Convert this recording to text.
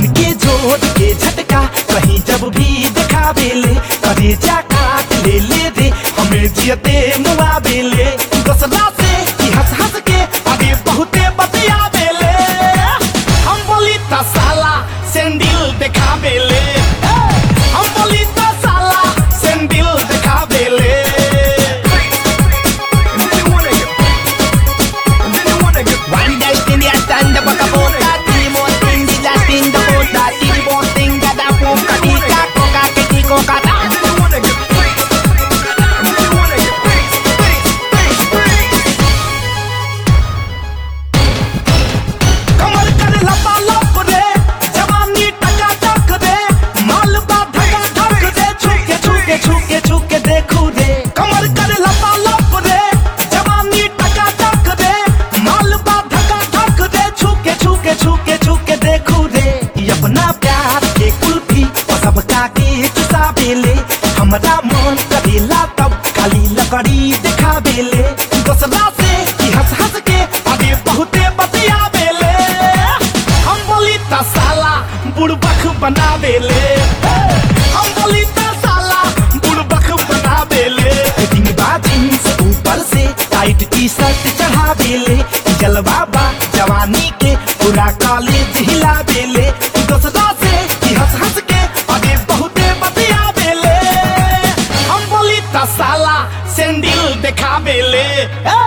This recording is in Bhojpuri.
के जोड़ के झटका कहीं जब भी दिखा बेले करे जा काट ले ले रे हमें जियते मुआ बेले दसला से कि हंस हंस के आगे बहुते बतिया बेले हम बोली ता साला सेंडिल दिखा बेले हम बोली ता साला सेंडिल दिखा बेले One day in the stand up a bota, three more thing the Latin the bota, three more thing that a poca tica coca kiti coca ta. कमर कर लपा लप रे जवानी टका टक रे माल बा धका धक रे छुके छुके छुके छुके देखू रे कमर कर लपा लप रे जवानी टका टक रे माल बा धका धक रे छुके छुके छुके छुके देखू रे ये अपना प्यार के कुल्फी और सबका के चुसा बेले हमरा मन करेला तब खाली लकड़ी दिखा बेले दोसरा से कि हंस हंस के आगे बहुते बतिया बेले हम बोली ता साला बुड़बक बना बेले हम बोली ता साला बुड़बक बना बेले फिटिंग बाजी से ऊपर से टाइट टी शर्ट चढ़ा बेले जलवा बा जवानी के पूरा कॉलेज हिला बेले दोसरा से कि हंस हंस के आगे बहुते बतिया बेले हम बोली ता साला सेंडिल दिखा बेले ए!